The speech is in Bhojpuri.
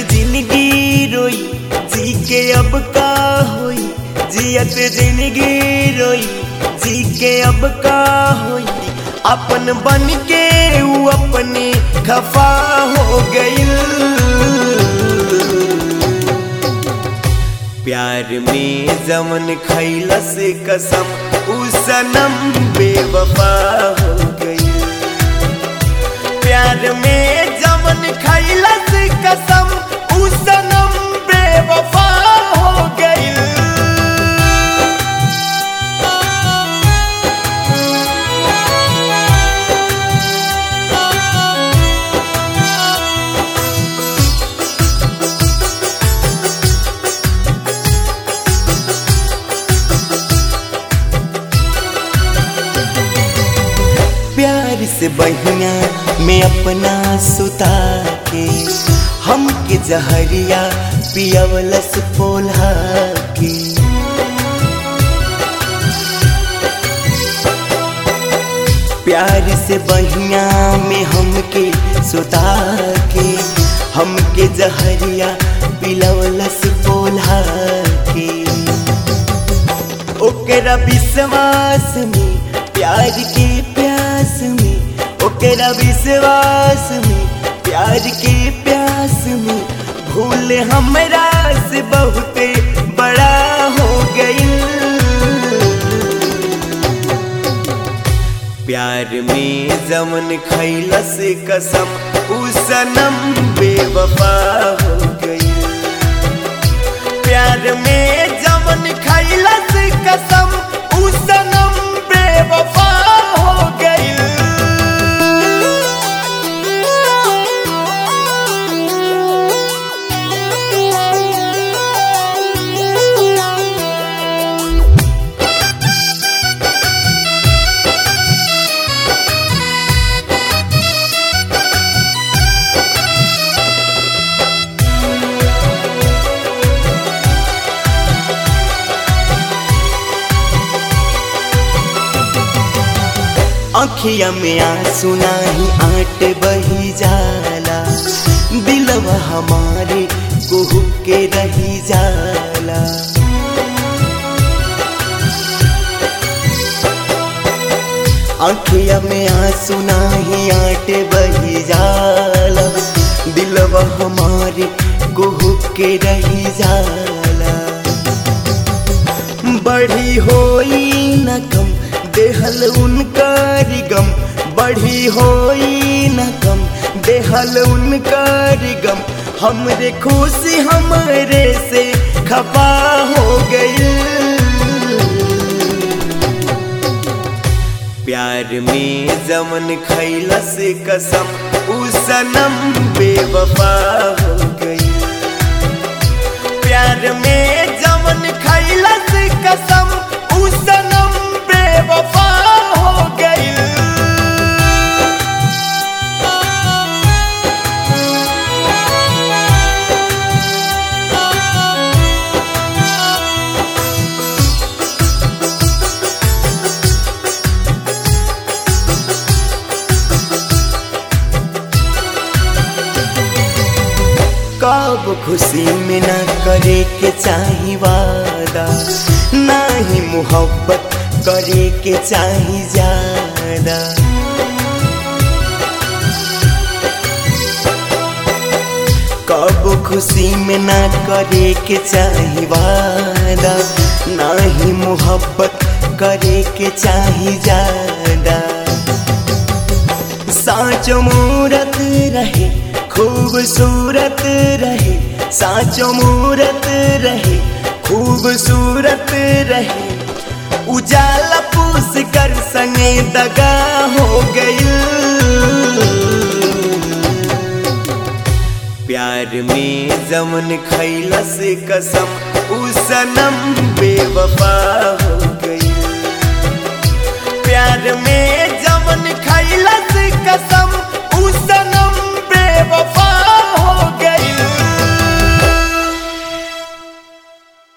जिंदगी रोई जी के अब का होई जियत जिंदगी रोई जी के अब का होई अपन बन के ऊ अपने खफा हो गईल प्यार में जमन खैलस कसम ऊ सनम बेवफा हो गई प्यार में जमन खैलस कसम ऊ सनम बेवफा हो गई प्यार से बहिया में अपना सुता के हमके जहरिया पियवलस पोल्हा के प्यार से बहिया में हमके सुता के हमके जहरिया पिलवलस पोल्हा के ओकरा विश्वास में प्यार के प्यास में ओकरा विश्वास में प्यार के प्यास में भूल हमरा से बहुत बड़ा हो गई प्यार में जमन खैलस कसम ऊ सनम बेवफा हो गई प्यार में जमन खैलस कसम ऊ सनम बेवफा हो गई अखिया में आंसू नाही आट बही जाला दिलवा हमारे कुहू के रही जाला अखिया में आंसू नाही आट बही जाला दिलवा हमारे कुहू के रही जाला बढ़ी होई न कम देहल उनकर गम बढ़ी होई न कम देहल उनकर गम हमरे खुशी हमरे से खपा हो गई प्यार में जमन खैलस कसम ऊ सनम बेवफा हो गई प्यार में जमन खैलस कसम ऊ सनम बेवफा हो गई कब खुशी में ना करे के चाही वादा ना ही मोहब्बत करे के चाही ज्यादा कब खुशी में ना करे के चाही वादा ना ही मोहब्बत करे के चाही ज्यादा साँचो मूरत रहे खूबसूरत रहे साँचो मूरत रहे खूबसूरत रहे उजाला पूस कर संगे दगा हो गई प्यार में जमन खैलस कसम ऊ सनम बेवफा हो गई प्यार में